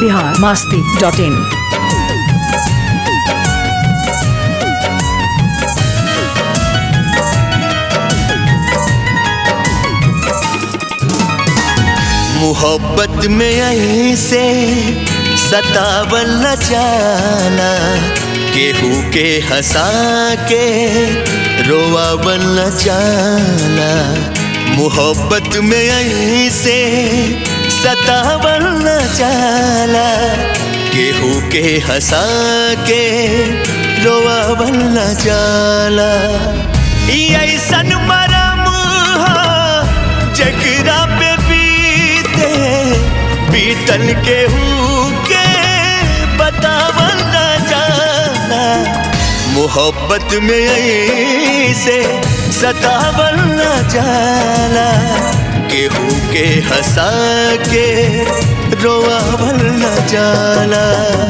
Bihar Masti dot इन मोहब्बत में ऐसे सतावल न जाला केहू के हंसा के रोवावल न जाला मोहब्बत में ऐसे सतावल न जाला केहू के हंसा के रोवावल न जाला ई ऐसन मरम हा जकरा पे बीते बीतल के के बतावल न जाना मोहब्बत में ऐसे सतावल न जाला केहू के हंसा के रोआवल न जाला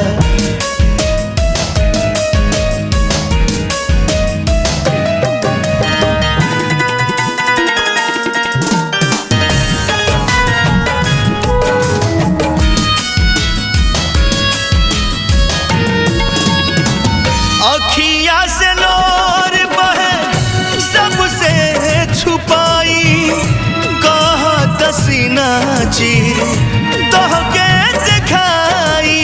अखिया से नोर बहे सबसे छुपाई कहा दसीना चीर तोहके दिखाई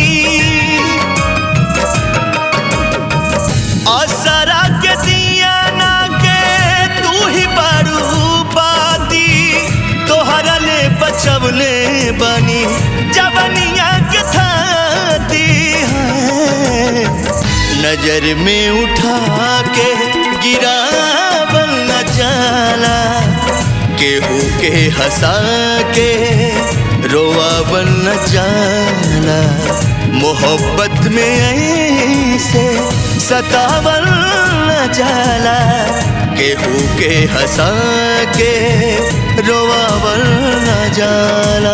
असरा के दिया ना के तू ही बारू बाती तोहरा ले बचवले बनी जवनिया के थाती है नजर में उठा के गिरा न जाला केहू के हंसा के रोआ न जाला मोहब्बत में ऐसे सतावल न जाला केहू के हंसा के रोआवल न जाला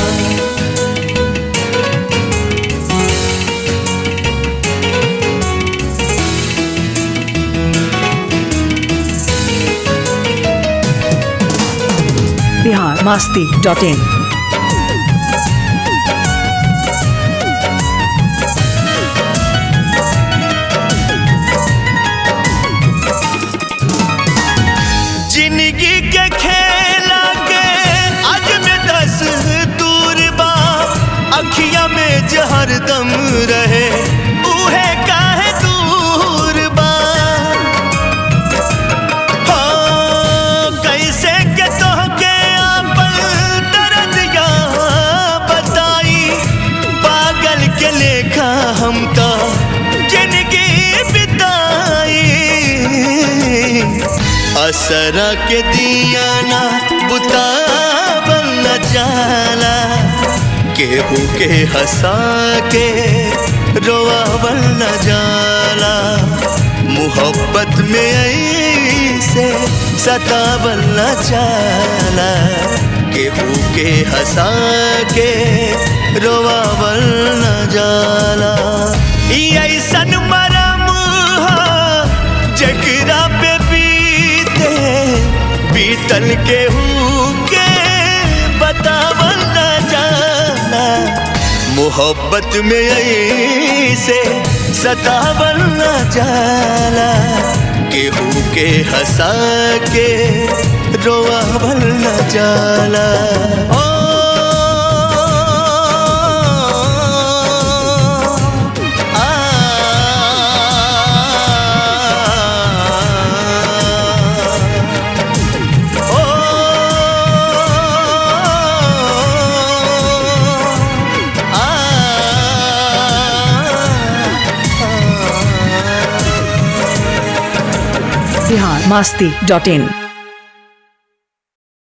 बिहार मास्ती डॉट इन जिंदगी के खेला के आज में दस दूर बा अखिया में जहर दम रहे उहे काहे दूर बा हाँ, कैसे के तोहके आपन दर्दिया बताई पागल के लेखा हम तो जिंदगी बिताई असरा के दिया ना बुतावल न जाला केहू के हंसा के रोआवल न जाला मोहब्बत में ऐसे सतावल न जाला केहू के हंसा के रोआवल न जाला ई ऐसन मरम हा जकरा पे बीते बीतल के के बतावल न जाना मोहब्बत में ऐसे सतावल न जाला केहू के हंसा के रोआवल न जाला ओ बिहार मास्ती डॉट इन